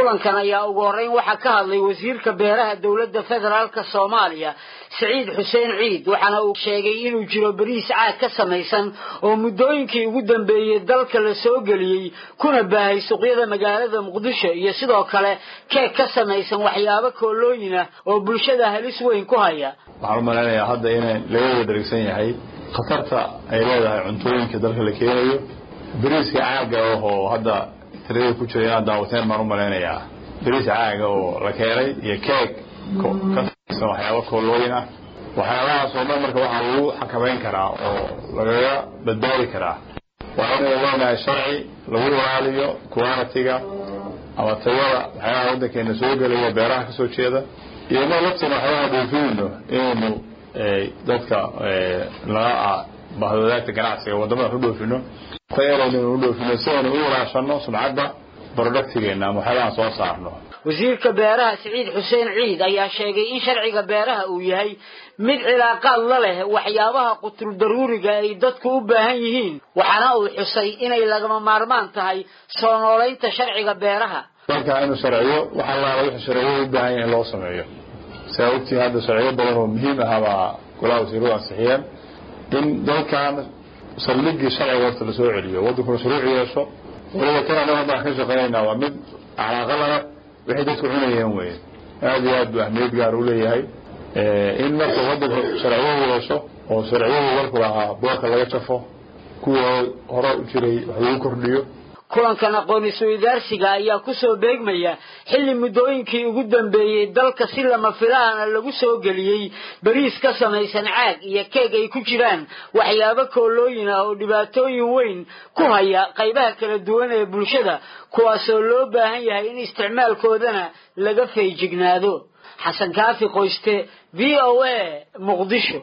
kulankan ayaa ugu horreyn waxaa ka hadlay wasiirka beeraha dowladda federaalka soomaaliya siciid xuseen ciid waxaana uu sheegay inuu jiro bariis caag ka samaysan oo muddooyinkii ugu dambeeyey dalka la soo geliyey kuna baahay suuqyada magaalada muqdisho iyo sidoo kale keeg ka samaysan waxyaabo koolooyin ah oo bulshada halis weyn ku haya waxaan u malaynayaa hadda in laga wada dharigsan yahay khatarta ay leedahay cuntooyinka dalka la keenayo bariiska caaga oo hadda tirada ku jira inaad daawateen baan u malaynayaa bariis caaga oo la keenay iyo keeg ka samaysan waxyaabo koolooyin ah waxyaabahaas oo dhan marka waxaa lagu xakamayn karaa oo lagaga badbaadi karaa waa inay leenahay sharci lagu ilaaliyo qualitiga ama tayada waxyaabaha waddankeena soo gelaya beeraha kasoo jeeda iyo inoo laftina waxyaabaha dhoofinayno inaynu dadka laga bahwadaagta ganacsiga waddamada ku dhoofino tayadaynu u dhoofino si aynu u ilaashano sumcadda productigeena ama waxyaabahan soo saarno wasiirka beeraha siciid xuseen ciid ayaa sheegay in sharciga beeraha uu yahay mid cilaaqaad la leh waxyaabaha qutul daruuriga ay dadku u baahan yihiin waxaana uu xusay inay lagama maarmaan tahay soo noolaynta sharciga beeraha dalka inuu sharciyo waxa laala wixii sharciyo u baahan yahay in loo sameeyo sidaa ogtiin hadda sharciyo badan oo muhiim ah baa golaha wasiiradu ansixiyeen in dalkan saldhigii sharciga horta lasoo celiyo waddankuna shuruuc yeesho waliba kan anaga haddaan ka shaqaynaynaa waa mid calaaqa lana waxay dadku cunayeen weye aada iyo aad buu ahmiyad gaar u leeyahay in marka waddanka sharciyadu yeesho oo sharciyadu dalku lahaa boorka laga jafo kuwii hore u jiray wax lagu kordhiyo kulankan aqoon isweydaarsiga ayaa kusoo beegmaya xilli muddooyinkii ugu dambeeyey dalka si lama filaana lagu soo geliyey bariis ka samaysan caag iyo keeg ay ku jiraan waxyaabo koolooyin ah oo dhibaatooyin weyn ku haya qaybaha kala duwan ee bulshada kuwaasoo loo baahan yahay in isticmaalkoodana laga feejignaado xasan kaafi qoyste v o a muqdisho